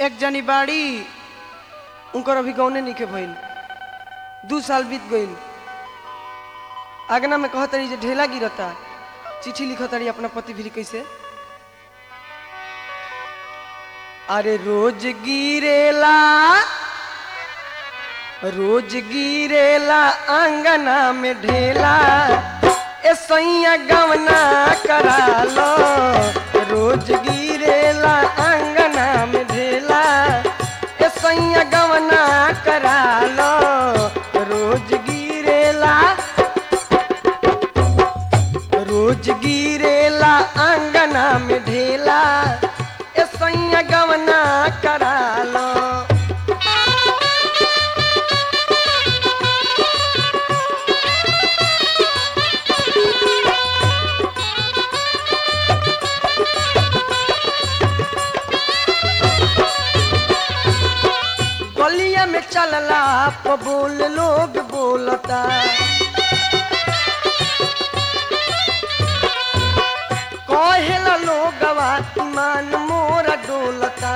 एक जनी बाड़ी उनकर अभी गौने निके भइल दू साल बीत गइल आगना में कहत रही जे ढेला गिरता चिट्ठी लिखत रही अपना पति भी कैसे अरे रोज गिरेला रोज गिरेला अंगना में ढेला ए सैया गवना करा लो रोज गिरेला अंगना में ढेला ए सैया गवना करा लो रोज गिरेला रोज गिरेला अंगना में ढेला ए सैया गवना करा लो गलिया में चलला प बोल लोग बोलता कहेला लोगवा ईमान मोरा डोलता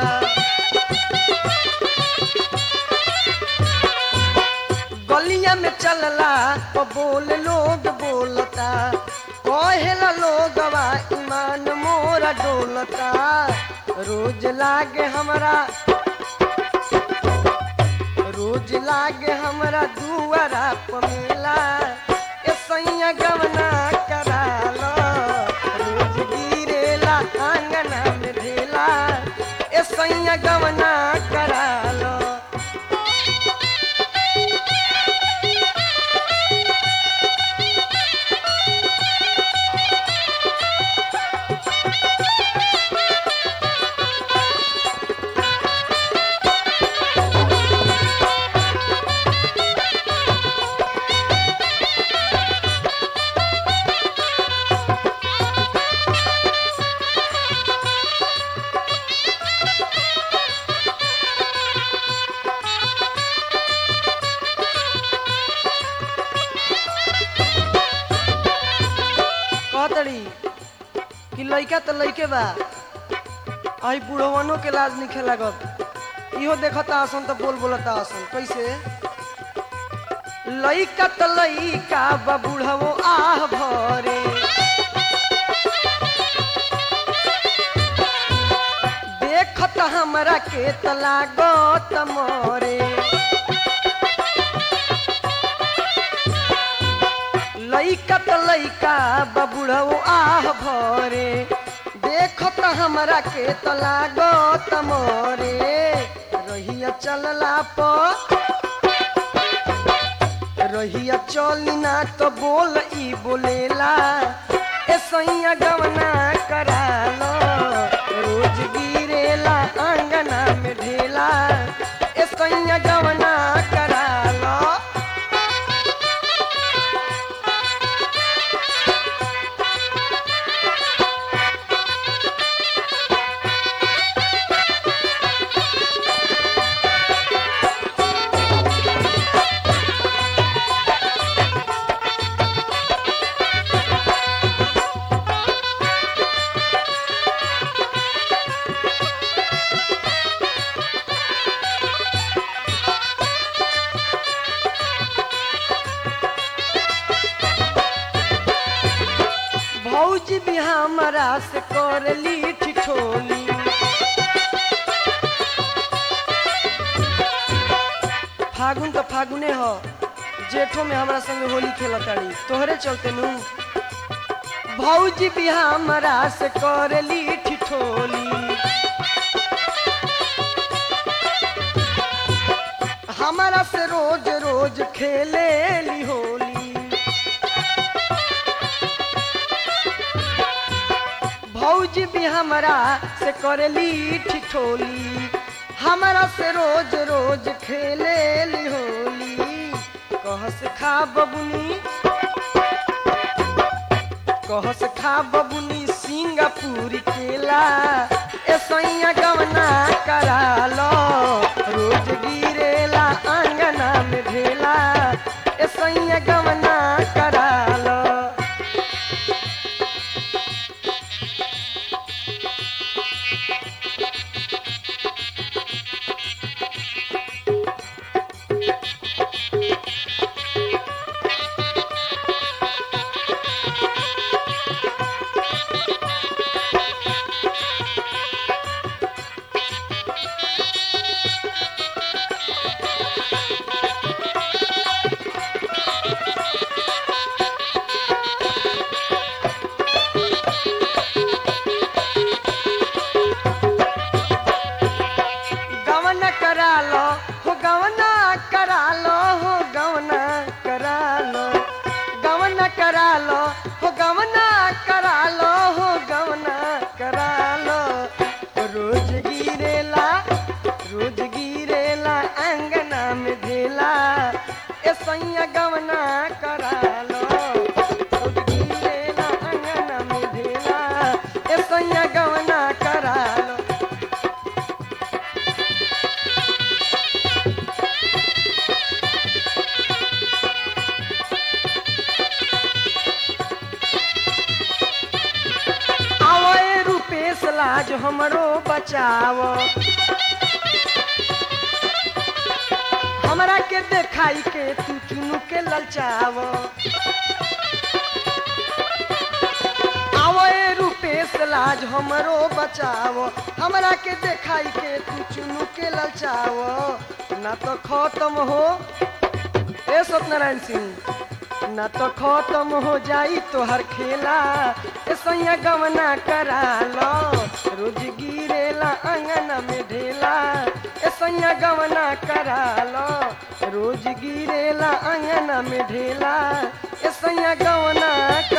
गलिया में चलला प बोल लोग बोलता कहेला लोगवा ईमान मोरा डोलता रोज लागे हमरा रोज लागे हमरा दुआरा पमेला ए सैया गवना करा लो रोज गिरेला आंगना में ढेला ए सैया गवना करा लो कहतड़ी कि लइका तो लइके बा आई बुढ़वनो के लाज निखे लागत इहो देखता आसन तो बोल बोलता आसन कैसे लइका तो लइका बा बुढ़वो आह भरे देखत हमरा के त लागत मरे लइका त लइका बबुढ़ऊ आह भरे देखत हमरा के त लागत मोरे रहिया चलला प रहिया चली ना तो बोल ई बोलेला ए सैया गवना करा लो रोज गिरेला आंगना में ढेला ए सैया गवना करा लो भौजी भी हमरा से करली ठिठोली फागुन तो फागुने ह जेठो में हमरा संगे होली खेलताड़ी तोहरे चलते नु भौजी भी हमरा से करली ठिठोली हमारा से रोज रोज खेले ली होली भौजी भी हमरा से करली ठिठोली हमरा से रोज रोज खेले ली होली कहस खा बबुनी कहस खा बबुनी सिंगापुर केला ए सैया गवना करा लो रोज गिरेला आंगना में ढेला ए सैया गवना करा लो हमरो बचाव हमरा के देखाई के तू चुनु के ललचाव आवो ए रूपेश लाज हमरो बचाव हमरा के देखाई के तू चुनु के ललचाव ना तो खत्म हो ए सत्यनारायण सिंह ना तो खत्म हो जाई तोहर खेला ए सैया गवना करा लो रोज गिरेला अंगना में ढेला ए सैया गवना करा लो रोज गिरेला अंगना में ढेला ए सैया गवना